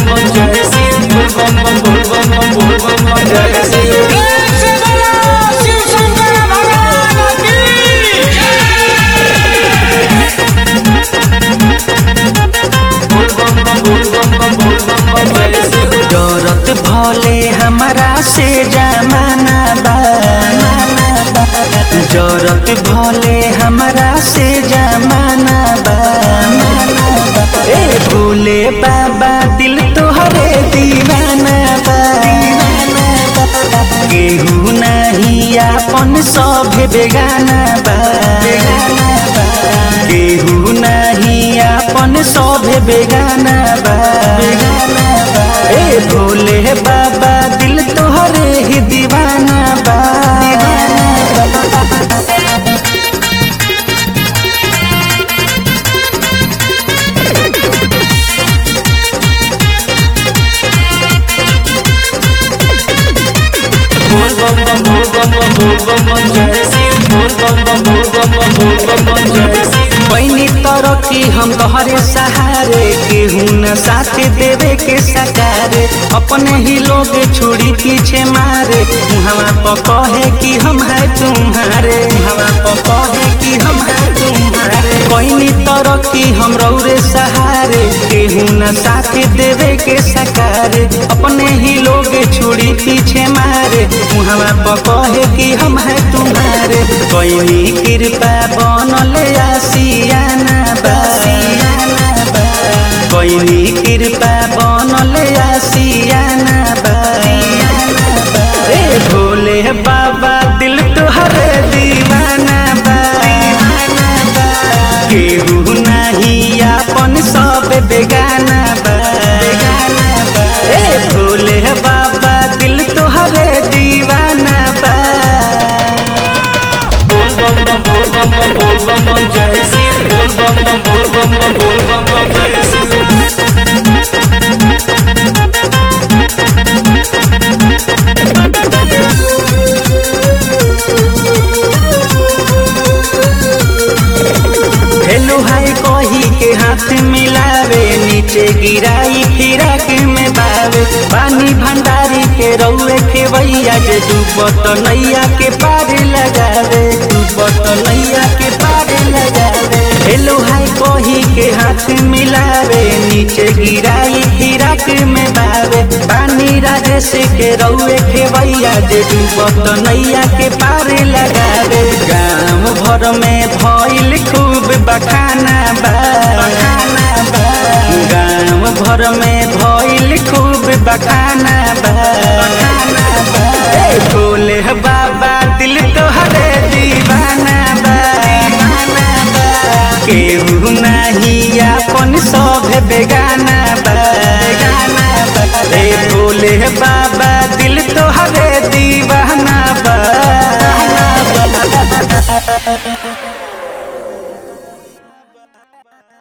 बम बम जय शिव बोल बम बम बोल बम बम बोल बम बम जय शिव बोल बम बम बोल बम बम बोल बम बम जय शिव डरत भले हमारा से जमाना बा जरत भले हमारा से जमाना बा ए भोले बाबा दिल तोहरे दीवाना बा केहू नहीं अपन सभे बेगाना बा केहू नहीं अपन सभे बेगाना बा ए भोले बाबा दिल तोहरे ही दीवाना बा बोल बम बम बोल बम बम बोल बम बम जय शिव बोल बम बम बोल बम बम बोल बम बम जय शिव पैनी तरक्की हम तोहरे सहारे केहू न साथ देवे के सकारे अपने ही लोग छोड़ी पीछे मारे हवा पर कहे कि हम है तुम्हारे हवा पर कहे कि हम है तुम्हारे पैनी तरक्की हम रौरे सहारे केहू न साथ देवे के सकारे अपने ही लोग छोड़ी पीछे मारे हवा पर कहे कि हम है तुम्हारे कोई कृपा बनल आसियाना बासियाना बा कोई कृपा बनल आसियाना बासियाना बा ए भोले बाबा दिल तोहरे दीवाना बा केहू नहीं अपन सब बेगाना बा ए भोले बाबा दिल तोहरे दीवाना बा बोल बम बम बोल बम बम बोल बम बम जय शिव बोल बम बम बोल बम बम बोल बम बम जय शिव हेलो हाय कही के हाथ मिलावे नीचे गिराई फिराक में बावे पानी भंडारी के रउए के भैया जे डूबत नैया के पार लगावे डूबत नैया के पार लगावे हेलो हाय कही के हाथ मिलावे नीचे गिराई फिराक में बावे पानी राजेश के रउए के भैया जे डूबत नैया के पार लगावे गाँव भर में भइल खूब बखाना बा बखाना बा गाँव भर में भइल खूब बखाना बा बखाना बा ए भोले बाबा दिल तोहरे दीवाना बा दीवाना बा केहू नहीं अपन सब बेगाना बा बेगाना बा ए भोले बाबा दिल तोहरे दीवाना बा